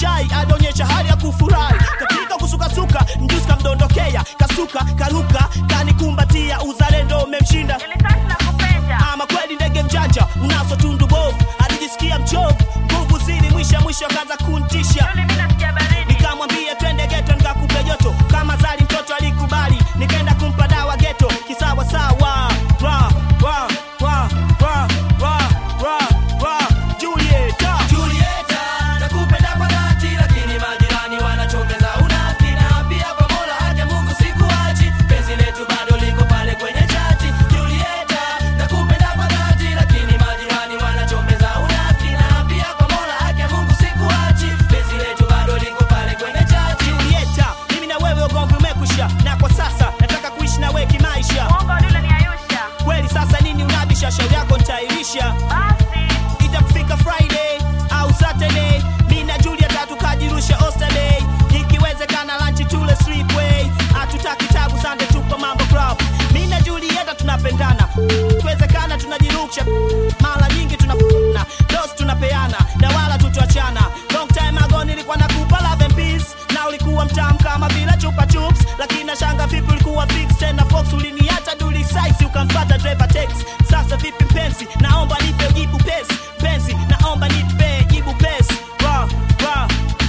shai alionyesha hali ya kufurahi katika kusukasuka mjusi kamdondokea kasuka karuka kanikumbatia uzalendo umemshinda ama kweli ndege mjanja unaso tundu bovu alijisikia mchovu nguvu zili mwisha mwisho akaanza kuntisha nikamwambia twende geto nikakupe joto kama zali mtoto alikubali nikaenda kumpa dawa geto kisawa sawa ra ra ra ra ra ra ra Julieta Julieta, nakupenda kwa dhati, lakini majirani wanachongeza unafiki, na pia kwa Mola haja Mungu sikuachi, penzi letu bado liko pale kwenye chati. Julieta, nakupenda kwa dhati, lakini majirani wanachongeza unafiki, na pia kwa Mola haja Mungu sikuachi, penzi letu bado liko pale kwenye chati. Julieta mimi na wewe ugomvi umekwisha na kwa sasa nataka kuishi na wewe kimaisha kweli sasa nini unabisha shauri yako nitairisha itakufika friday au saturday mi na julieta tukajirusha osterday ikiwezekana lanchi tule sleepway hatutaki tabu sande tupo mambo club mi na julieta tunapendana ikiwezekana tunajirusha mara nyingi tunafuna dos tunapeana na wala tutuachana long time ago nilikuwa nakupa love and peace na ulikuwa mtamu kama vile chupa chups lakini nashanga vipi ulikuwa fix tena fox uliniacha duli size ukamfata driver tex sasa vipi mpenzi naomba nipe jibu pesi penzi naomba nipe jibu pesi ra ra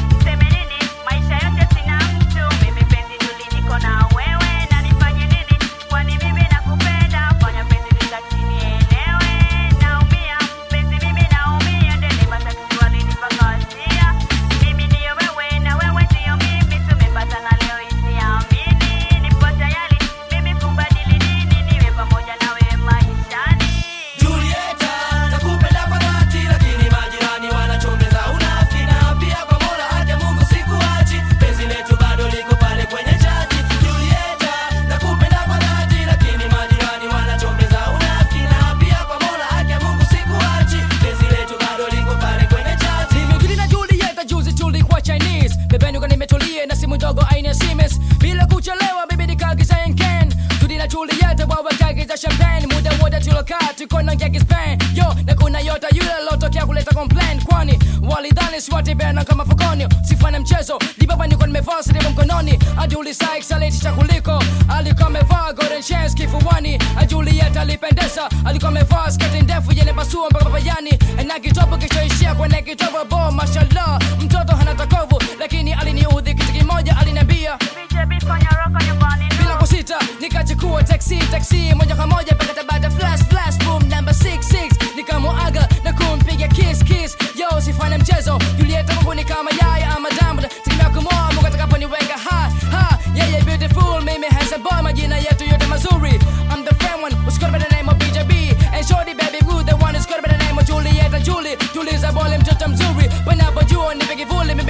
Julieta, nakupenda kwa dhati, lakini majirani wanachongeza unafiki, na pia kwa Mola haja Mungu sikuachi, penzi letu bado liko pale kwenye chati. Julieta, nakupenda kwa dhati, lakini majirani wanachongeza unafiki, na pia kwa Mola haja Mungu sikuachi, penzi letu bado liko pale kwenye chati. Nimekili na Julieta juzi tulikuwa Chinese bebenuka nimetulia na simu ndogo aina ya Siemens bila kuchelewa bibi nikaagiza Henken tudi na Julieta wawekaagiza champagne muda wote tulokaa tuko na ngeki Spain yo na kuna yota yule lotokea kuleta complain kwani walidhani swatibena kama fukoni sifanya mchezo dibaba niko nimevaa silimu mkononi aduli Sykes alitisha kuliko alikuwa amevaa golden chains kifuani Julieta alipendeza alikuwa amevaa sketi ndefu yenye pasua mpaka papayani na kitobo kichoishia kwenye kitobo bo mashallah mtoto hana takovu lakini aliniudhi kitu kimoja aliniambia bila kusita nikachukua taxi taxi moja kwa moja mpaka tabata flash flash boom number 66 nikamuaga na kumpiga kiss kiss yo sifanye mchezo Julieta Mungu ni kama yaya ama damu tegemea kumoa Mungu atakaponiweka ha ha yeah yeah beautiful mimi handsome boy majina yetu yote mazuri I'm the friend one who's got by the name of BJB and shorty baby good the one who's got by the name of Julieta Julie tuliza bole mtoto mzuri panapojua nipe kivuli